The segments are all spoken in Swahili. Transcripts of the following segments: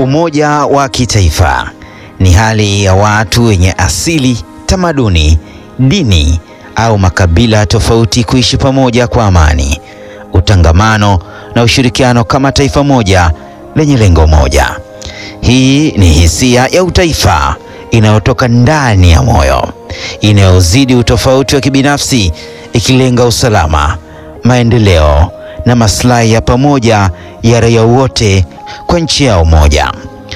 Umoja wa kitaifa ni hali ya watu wenye asili, tamaduni, dini au makabila tofauti kuishi pamoja kwa amani, utangamano na ushirikiano kama taifa moja lenye lengo moja. Hii ni hisia ya utaifa inayotoka ndani ya moyo, inayozidi utofauti wa kibinafsi, ikilenga usalama, maendeleo na maslahi ya pamoja ya raia wote kwa nchi yao moja.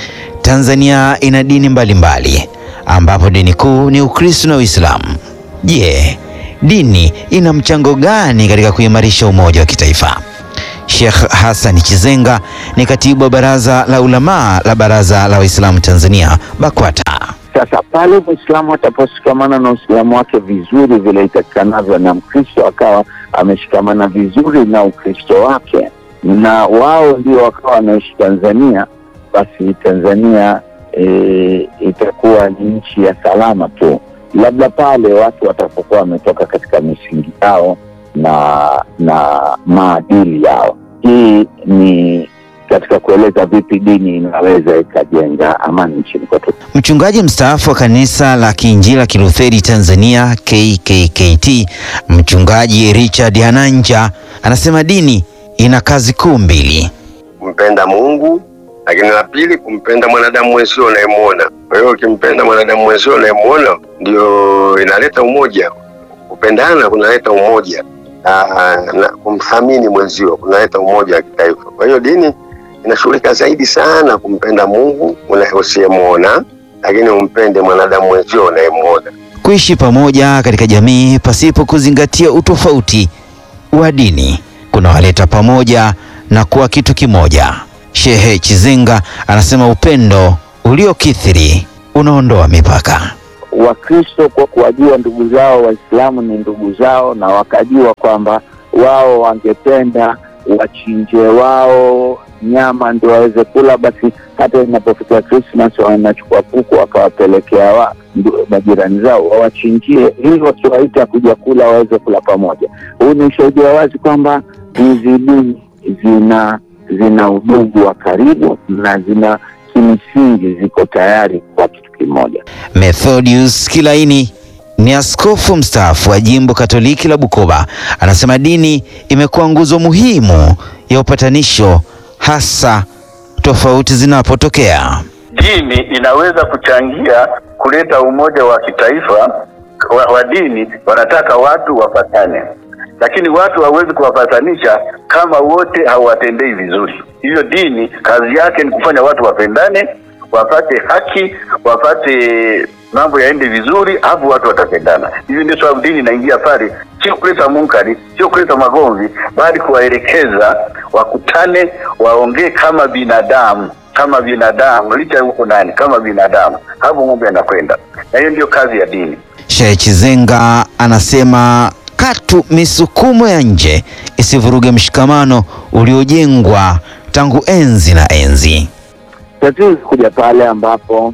Tanzania ina dini mbalimbali mbali, ambapo dini kuu ni Ukristo na Uislamu. Je, dini ina mchango gani katika kuimarisha umoja wa kitaifa? Sheikh Hassan Chizenga ni katibu wa Baraza la Ulamaa la Baraza la Waislamu Tanzania BAKWATA. Sasa pale Mwislamu ataposhikamana na Uislamu wake vizuri vile itakikanavyo, na Mkristo akawa ameshikamana vizuri na Ukristo wake, na wao ndio wakawa wanaishi Tanzania, basi Tanzania e, itakuwa ni nchi ya salama tu, labda pale watu watapokuwa wametoka katika misingi yao na na maadili yao. Hii ni katika kueleza vipi dini inaweza ikajenga amani nchini kwetu. Mchungaji mstaafu wa kanisa la Kiinjili la Kilutheri Tanzania KKKT, Mchungaji Richard Hananja anasema dini ina kazi kuu mbili: kumpenda Mungu, lakini la pili kumpenda mwanadamu mwenzio unayemwona. Kwa hiyo ukimpenda mwanadamu mwenzio unayemwona, ndio inaleta umoja. Kupendana kunaleta umoja na, na kumthamini mwenzio kunaleta umoja wa kitaifa. Kwa hiyo dini inashughulika zaidi sana kumpenda Mungu usiyemwona, lakini umpende mwanadamu mwenzio unayemwona. Kuishi pamoja katika jamii pasipo kuzingatia utofauti wa dini kunawaleta pamoja na kuwa kitu kimoja. Shehe Chizenga anasema upendo uliokithiri unaondoa mipaka. Wakristo kwa kuwajua ndugu zao Waislamu ni ndugu zao, na wakajua kwamba wao wangependa wachinje wao nyama ndio waweze kula, basi hata inapofika Krismas wanachukua kuku wakawapelekea wa majirani zao wawachinjie, ili wakiwaita kuja kula waweze kula pamoja. Huu ni ushahidi wa wazi kwamba hizi dini zina zina udugu wa karibu na zina kimsingi ziko tayari kwa kitu kimoja. Methodius Kilaini ni askofu mstaafu wa jimbo Katoliki la Bukoba, anasema dini imekuwa nguzo muhimu ya upatanisho, hasa tofauti zinapotokea. Dini inaweza kuchangia kuleta umoja wa kitaifa wa, wa dini. Wanataka watu wapatane, lakini watu hawawezi kuwapatanisha kama wote hawatendei vizuri. Hivyo dini kazi yake ni kufanya watu wapendane, wapate haki, wapate mambo yaende vizuri, hapo watu watapendana. Hivyo ndio sababu dini inaingia pale, sio kuleta munkari, sio kuleta magomvi, bali kuwaelekeza wakutane, waongee kama binadamu, kama binadamu, licha huko ndani kama binadamu, hapo mambo yanakwenda, na hiyo ndio kazi ya dini. Sheikh Chizenga anasema katu misukumo ya nje isivuruge mshikamano uliojengwa tangu enzi na enzi. Tatizo kuja pale ambapo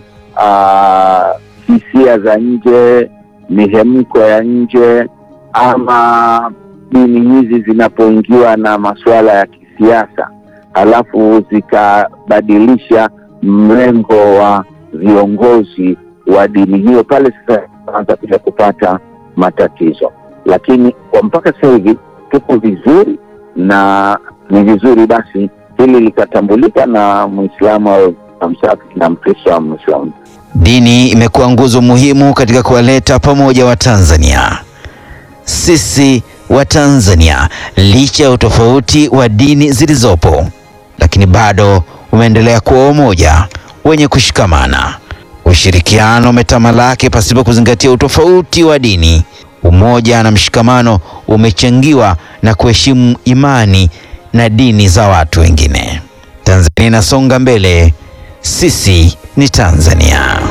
hisia za nje, mihemko ya nje, ama dini hizi zinapoingiwa na masuala ya kisiasa, halafu zikabadilisha mrengo wa viongozi wa dini hiyo, pale sasa anza kuja kupata matatizo. Lakini kwa mpaka sasa hivi tuko vizuri, na ni vizuri basi hili likatambulika na Muislamu au na Mkristo au Muislamu. Dini imekuwa nguzo muhimu katika kuwaleta pamoja Watanzania. Sisi Watanzania, licha ya utofauti wa dini zilizopo, lakini bado umeendelea kuwa umoja wenye kushikamana. Ushirikiano umetamalaki pasipo kuzingatia utofauti wa dini. Umoja na mshikamano umechangiwa na kuheshimu imani na dini za watu wengine. Tanzania inasonga mbele. Sisi ni Tanzania.